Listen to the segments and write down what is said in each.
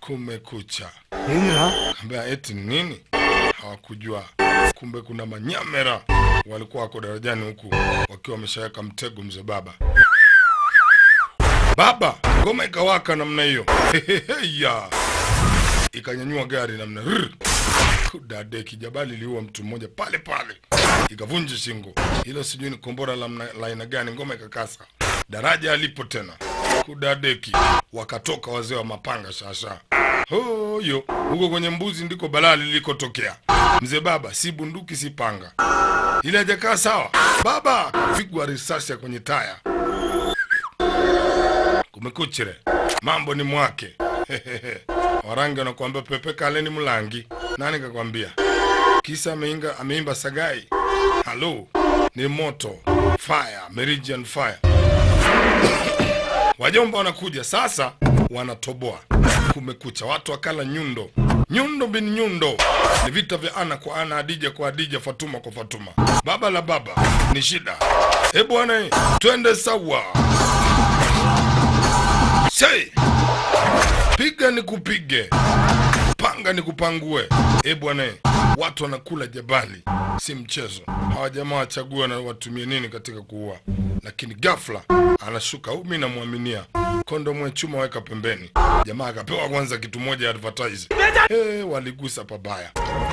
kumekucha. 얘들아 Ambia eti ni nini? Hawakujua kumbe kuna manyamera walikuwa wako darajani huku wakiwa wameshaweka mtego mzee baba. Baba, ngoma ikawaka namna hiyo ya ikanyanyua gari namna rrr. kudade kijabali liua mtu mmoja pale pale, ikavunja shingo. Hilo sijui ni kombora la mna- la aina gani, ngoma ikakasa. Daraja alipo tena kudadeki, wakatoka wazee wa mapanga shasha hoyo huko kwenye mbuzi ndiko balaa lilikotokea. Mzee baba, si bunduki si panga, ile hajakaa sawa. Baba pigwa risasi ya kwenye taya. Kumekuchire, mambo ni mwake. Warangi wanakuambia pepe kaleni mlangi. Nani kakwambia? Kisa ameinga, ameimba Sagai. Halo, ni moto fire, Meridian fire. Wajomba wanakuja sasa, wanatoboa. Kumekucha, watu wakala nyundo, nyundo bin nyundo. Ni vita vya ana kwa ana, Adija kwa Adija, Fatuma kwa Fatuma. Baba la baba ni shida. E bwana, twende sawa. Sei, piga ni kupige, panga ni kupangue. E bwana, watu wanakula jabali, si mchezo. Hawa jamaa wachagua na watumie nini katika kuua, lakini ghafla anashuka huyu, mi namwaminia kondomu ya chuma, weka pembeni. Jamaa akapewa kwanza kitu moja advertise. Eh, waligusa pabaya.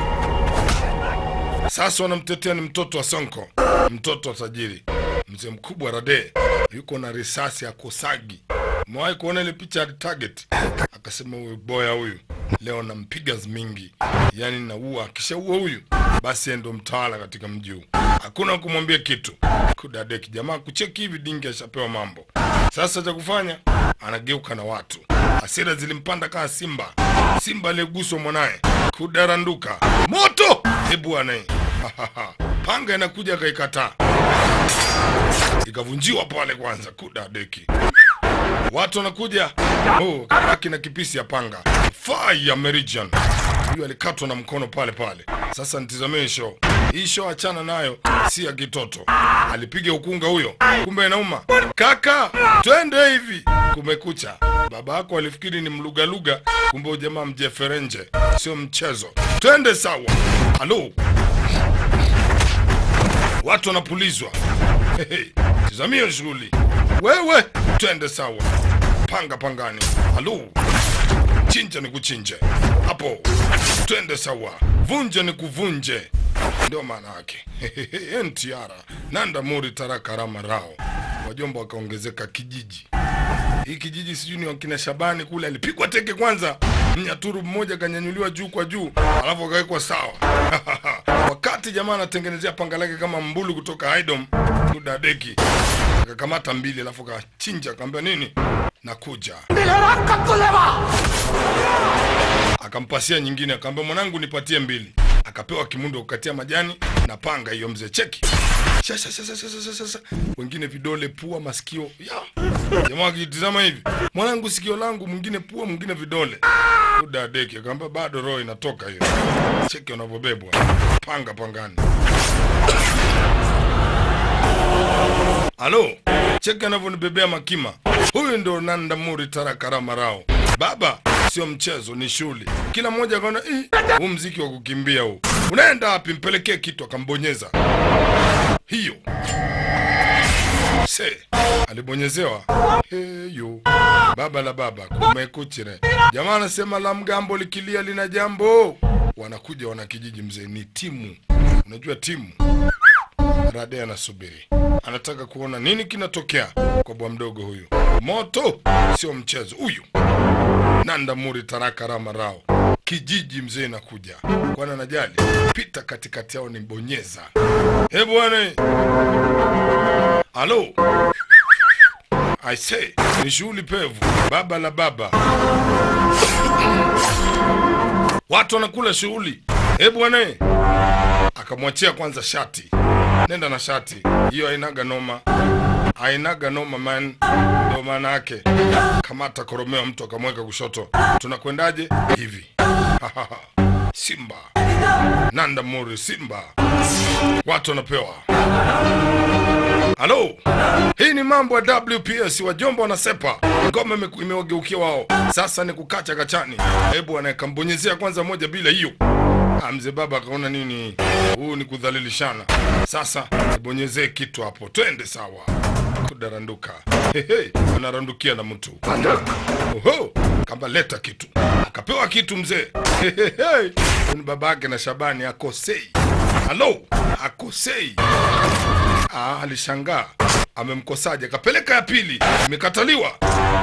Sasa wanamtetea ni mtoto wa Sonko, mtoto wa tajiri, mzee mkubwa Rade yuko na risasi ya Kosagi. Umewahi kuona ile picha ya target? Akasema huyu boya huyu leo nampiga mingi, yaani naua. Akishaua huyu basi yeye ndo mtawala katika mji huu, hakuna kumwambia kitu. Kudadeki jamaa kucheki hivi, dingi ashapewa mambo. Sasa cha kufanya anageuka na watu, hasira zilimpanda kama simba, simba aliyeguswa mwanaye kudaranduka moto. Hebu bwana, panga inakuja akaikataa, ikavunjiwa pale kwanza. Kudadeki watu wanakuja, oh, kabaki na kipisi ya panga fire Meridian. Huyu alikatwa na mkono pale pale. Sasa nitizamee show hii, show achana nayo, si ya kitoto. Alipiga ukunga huyo, kumbe inauma. Kaka, twende hivi. Kumekucha, baba yako alifikiri ni mlugaluga, kumbe ujamaa mjeferenje, sio mchezo. Twende sawa. Halo, watu wanapulizwa. Hey, tizamia shughuli wewe, twende sawa, panga pangani. Halo, chinja ni kuchinje hapo, twende sawa, vunje ni kuvunje, ndio maana yake. Entiara nanda muri tarakarama rao, wajomba wakaongezeka kijiji hii kijiji sijui ni wakina Shabani kule, alipigwa teke kwanza, mnyaturu mmoja kanyanyuliwa juu kwa juu, alafu akawekwa sawa. Wakati jamaa anatengenezea panga lake kama mbulu kutoka Haidom kudadeki, akakamata mbili, alafu akachinja, akamwambia nini, nakuja. Akampasia nyingine, akamwambia mwanangu, nipatie mbili. Akapewa kimundo kukatia majani na panga hiyo, mzee cheki Sasa, sasa, sasa, sasa, sasa. Wengine vidole, pua, masikio ya jamaa akitizama hivi, mwanangu sikio langu, mwingine pua, mwingine vidole. Udadeki akamwambia bado roho inatoka hiyo. Cheki wanavyobebwa panga pangani. Halo, cheki anavyonibebea makima. Huyu ndo Nanda Muri Tarakarama Rao. Baba, sio mchezo, ni shule. Kila mmoja akaona "Ih, huu mziki wa kukimbia huu unaenda wapi? Mpelekee kitu, akambonyeza hiyo se alibonyezewa heyo baba la baba kumekuchire jamaa anasema la mgambo likilia lina jambo wanakuja wanakijiji mzee ni timu unajua timu rade anasubiri anataka kuona nini kinatokea kwa bwa mdogo huyu moto sio mchezo huyu nanda muri taraka rama rao kijiji mzee nakuja kwana najali pita katikati yao ni bonyeza e bwana halo I say ni shughuli pevu baba la baba watu wanakula shughuli e bwana akamwachia kwanza shati nenda na shati hiyo hainaga noma hainaga noma man ndio maana yake kamata koromeo mtu akamweka kushoto tunakwendaje hivi simba nanda muri simba watu wanapewa halo hii ni mambo ya wps wajomba wanasepa ngoma ime- imewageukia wao sasa ni kukacha kachani hebu anayekambonyezea kwanza moja bila hiyo Ah, mzee baba akaona nini huu ni kudhalilishana sasa ibonyezee kitu hapo twende sawa kudaranduka Hehe, anarandukia na mtu Oho, kamba leta kitu akapewa kitu mzee Hehehe, huyu ni baba yake na shabani akosei halo akosei ah, alishangaa amemkosaje akapeleka ya pili imekataliwa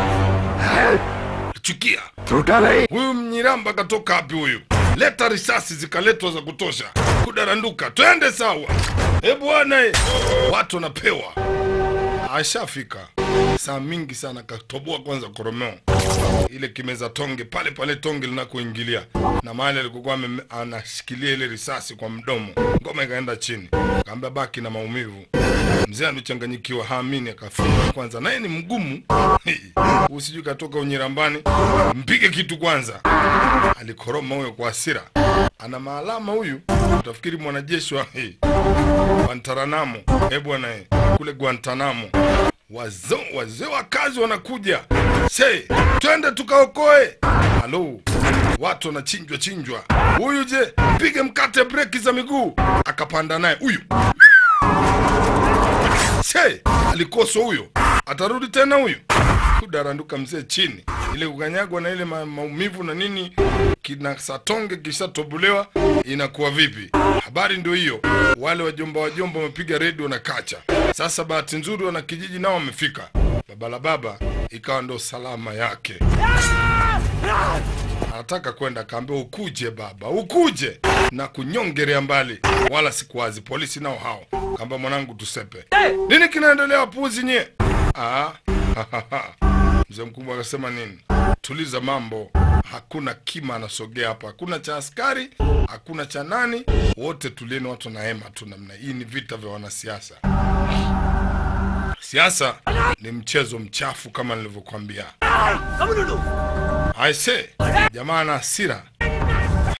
chukia huyu mnyiramba katoka wapi huyu leta risasi zikaletwa za kutosha kudaranduka twende sawa e bwana e. watu wanapewa ashafika saa mingi sana katoboa kwanza koromeo ile kimeza tonge pale pale tonge linakoingilia na mahali alikokuwa ame- anashikilia ile risasi kwa mdomo ngoma ikaenda chini kaambia baki na maumivu mzee alichanganyikiwa haamini akafunga kwanza naye ni mgumu usijui katoka unyirambani mpige kitu kwanza alikoroma huyo kwa hasira ana maalama huyu utafikiri mwanajeshi wa hey, Guantanamo eh bwana eh, kule Guantanamo wazo wazee wa kazi wanakuja se twende tukaokoe halo watu wanachinjwa chinjwa huyu je pige mkate breki za miguu akapanda naye huyu se alikoswa huyo atarudi tena huyu kudaranduka mzee chini ile kukanyagwa na ile ma maumivu na nini kina satonge kishatobolewa inakuwa vipi habari ndio hiyo wale wajomba wajomba wamepiga redio na kacha sasa bahati nzuri wana kijiji nao wamefika baba la baba ikawa ndo salama yake anataka kwenda akaambia ukuje baba ukuje na kunyongerea mbali wala sikuwazi polisi nao hao kaamba mwanangu tusepe nini kinaendelea puzi nye ah, mzee mkubwa akasema nini tuliza mambo hakuna kima anasogea hapa hakuna cha askari hakuna cha nani wote tulieni watu na hema tu namna hii ni vita vya wanasiasa siasa ni mchezo mchafu kama nilivyokwambia aise jamaa na hasira